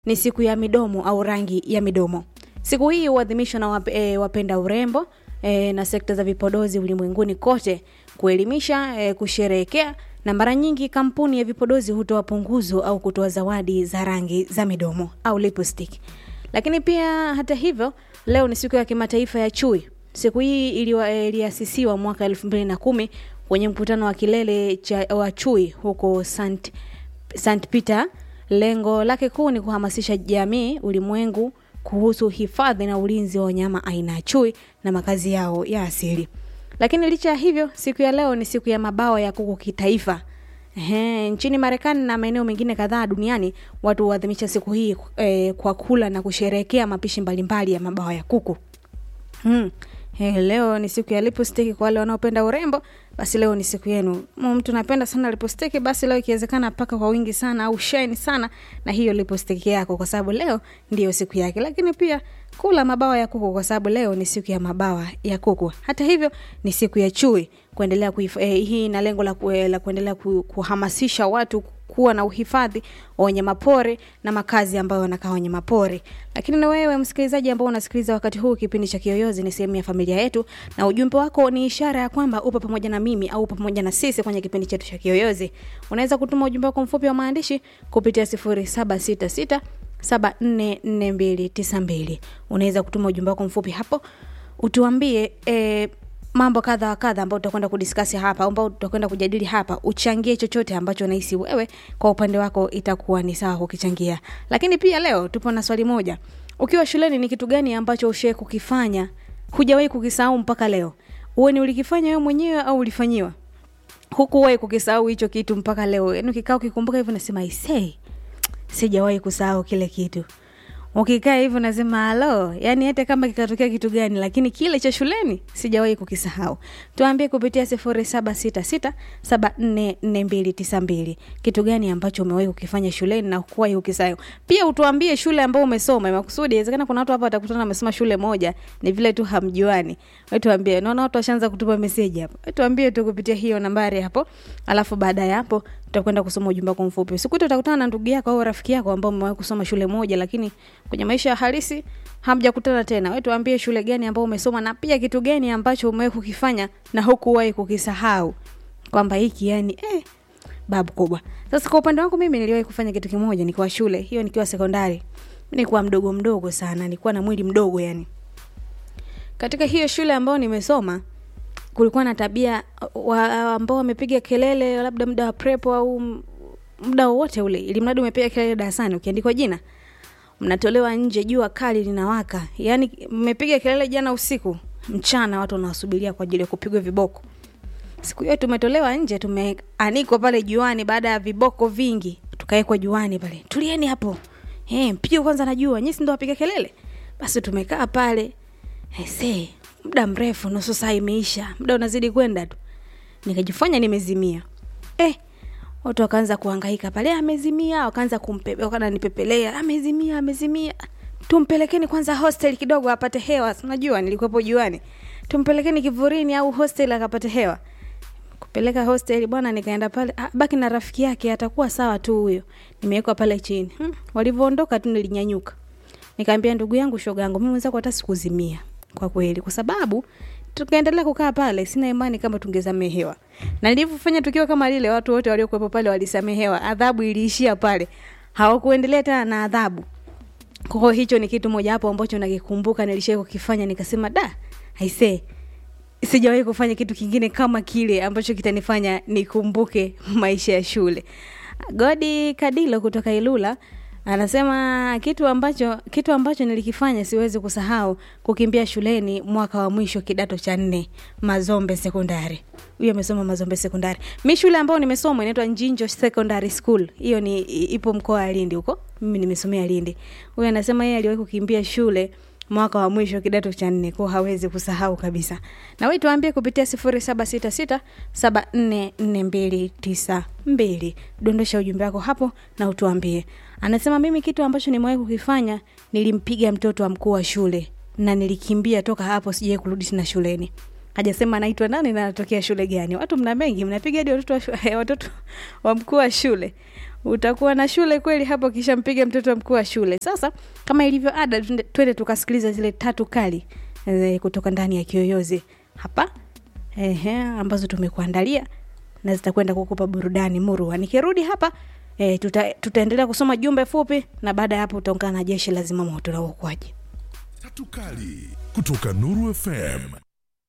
ni siku ya midomo au rangi ya midomo. Siku hii huadhimishwa na wap, e, wapenda urembo e, na sekta za vipodozi ulimwenguni kote kuelimisha, e, kusherehekea na mara nyingi kampuni ya vipodozi hutoa punguzo au kutoa zawadi za rangi za midomo au lipstick. Lakini pia hata hivyo, leo ni siku ya kimataifa ya chui. Siku hii iliasisiwa mwaka elfu mbili na kumi kwenye mkutano wa kilele cha, wa chui huko St. St. Peter. Lengo lake kuu ni kuhamasisha jamii ulimwengu kuhusu hifadhi na ulinzi wa wanyama aina ya chui na makazi yao ya asili. Lakini licha ya hivyo, siku ya leo ni siku ya mabawa ya kuku kitaifa. Ehe, nchini Marekani na maeneo mengine kadhaa duniani watu huadhimisha siku hii eh, kwa kula na kusherehekea mapishi mbalimbali ya mabawa ya kuku. Hmm. Hey, leo ni siku ya lipstick kwa wale wanaopenda urembo, basi leo ni siku yenu. Mtu napenda sana lipstick, basi leo ikiwezekana paka kwa wingi sana au shine sana na hiyo lipstick yako, kwa sababu leo ndiyo siku yake. Lakini pia kula mabawa ya kuku, kwa sababu leo ni siku ya mabawa ya kuku. Hata hivyo ni siku ya chui kuendelea kuif, eh, hii na lengo la, ku, la kuendelea ku, kuhamasisha watu kuwa na uhifadhi wa wanyamapori na makazi ambayo wanakaa wanyamapori. Lakini na wewe msikilizaji ambao unasikiliza wakati huu, kipindi cha Kiyoyozi ni sehemu ya familia yetu, na ujumbe wako ni ishara ya kwamba upo pamoja na mimi au upo pamoja na sisi kwenye kipindi chetu cha Kiyoyozi. Unaweza kutuma ujumbe wako mfupi wa maandishi kupitia 0766 744292. Unaweza kutuma ujumbe wako mfupi hapo utuambie eh, mambo kadha wa kadha ambayo tutakwenda kudiskasi hapa ambao tutakwenda kujadili hapa, uchangie chochote ambacho unahisi wewe kwa upande wako itakuwa ni sawa kukichangia. Lakini pia leo tupo na swali moja. Ukiwa shuleni ni kitu gani ambacho ushawahi kukifanya hujawahi kukisahau mpaka leo? Uwe ni ulikifanya wewe mwenyewe au ulifanyiwa? Hukuwahi kukisahau hicho kitu mpaka leo. Yaani ukikaa ukikumbuka hivyo nasema isei. Sijawahi kusahau kile kitu ukikaa hivyo nasema halo, yani hata kama kikatokea kitu gani, lakini kile cha shuleni sijawahi kukisahau. Tuambie kupitia sifuri saba sita sita saba nne nne mbili tisa mbili kitu gani ambacho umewahi kukifanya shuleni na hukuwahi kukisahau. Pia utuambie shule ambao umesoma makusudi. Inawezekana kuna watu hapa watakutana wamesoma shule moja, ni vile tu hamjuani. Wewe tuambie, naona watu washaanza kutupa message hapo. Wewe tuambie tu kupitia hiyo nambari hapo, alafu baada ya hapo tutakwenda kusoma ujumbe wako mfupi. Siku hiyo utakutana na ndugu yako au rafiki yako ambao mmewahi kusoma shule moja, lakini kwenye maisha ya halisi hamjakutana tena. Wewe tuambie shule gani ambao umesoma na pia kitu gani ambacho umewahi kukifanya na hukuwahi kukisahau, kwamba hiki yani eh, babu kubwa. Sasa kwa upande wangu mimi niliwahi kufanya kitu kimoja nikiwa shule, hiyo nikiwa sekondari. Nilikuwa mdogo mdogo sana, nilikuwa na mwili mdogo yani. Katika hiyo shule ambayo nimesoma kulikuwa na tabia wa, ambao wamepiga kelele labda muda wa prepo au muda wowote ule, ili mradi umepiga kelele darasani, ukiandikwa jina mnatolewa nje, jua kali linawaka. Yani mmepiga kelele jana usiku, mchana watu wanawasubiria kwa ajili ya kupigwa viboko. Siku hiyo tumetolewa nje, tumeanikwa pale juani, baada ya viboko vingi tukawekwa juani pale, tulieni hapo eh, mpige kwanza na jua, nyinyi ndio wapiga kelele. Basi tumekaa pale Ese, muda mrefu, nusu saa imeisha, muda unazidi kwenda tu, nikajifanya nimezimia. Eh, watu wakaanza kuhangaika pale, amezimia, wakaanza kumpepe, wakananipepelea, amezimia, amezimia, tumpelekeni kwanza hostel kidogo apate hewa. Unajua nilikuwepo juani, tumpelekeni kivurini au hostel akapate hewa. Kupeleka hostel bwana, nikaenda pale, ah, baki na rafiki yake, atakuwa sawa tu huyo. Nimewekwa pale chini. Hmm, walivyoondoka tu nilinyanyuka, nikaambia ndugu yangu, shoga yangu, mimi mwenzako hata sikuzimia kwa kweli, kwa sababu tukaendelea kukaa pale, sina imani kama tungesamehewa. Na nilivyofanya tukio kama lile, watu wote waliokuwepo pale walisamehewa, adhabu iliishia pale, hawakuendelea tena na adhabu. Kwa hiyo hicho ni kitu moja hapo ambacho nakikumbuka nilishawahi kukifanya, nikasema da, aisee, sijawahi kufanya kitu kingine kama kile ambacho kitanifanya nikumbuke maisha ya shule. Godi Kadilo kutoka Ilula anasema kitu ambacho kitu ambacho nilikifanya siwezi kusahau, kukimbia shuleni mwaka wa mwisho kidato cha nne Mazombe Sekondari. Huyo amesoma Mazombe Sekondari. Mi shule ambayo nimesoma inaitwa Njinjo Secondary School, hiyo ni ipo mkoa wa Lindi huko, mimi nimesomea Lindi. Huyo anasema yeye aliwahi kukimbia shule mwaka wa mwisho kidato cha nne, kwa hawezi kusahau kabisa. Na wewe tuambie kupitia 0766744292. Dondosha ujumbe wako hapo na utuambie. Anasema mimi kitu ambacho nimewahi kukifanya, nilimpiga mtoto wa mkuu wa shule na nilikimbia toka hapo, sijawahi kurudi tena shuleni. hajasema anaitwa nani na anatokea shule gani watu mna mengi mnapiga hadi watoto wa, shu- watoto wa mkuu wa shule utakuwa na shule kweli hapo kisha mpiga mtoto wa mkuu wa shule sasa kama ilivyo ada twende- twende tukasikiliza zile tatu kali e, kutoka ndani ya kiyoyozi hapa ehe, ambazo tumekuandalia na zitakwenda kukupa burudani murua nikirudi hapa e, tuta, tutaendelea kusoma jumbe fupi na baada ya hapo utaungana na jeshi la zimamoto na uokoaji Tatu Kali kutoka Nuru FM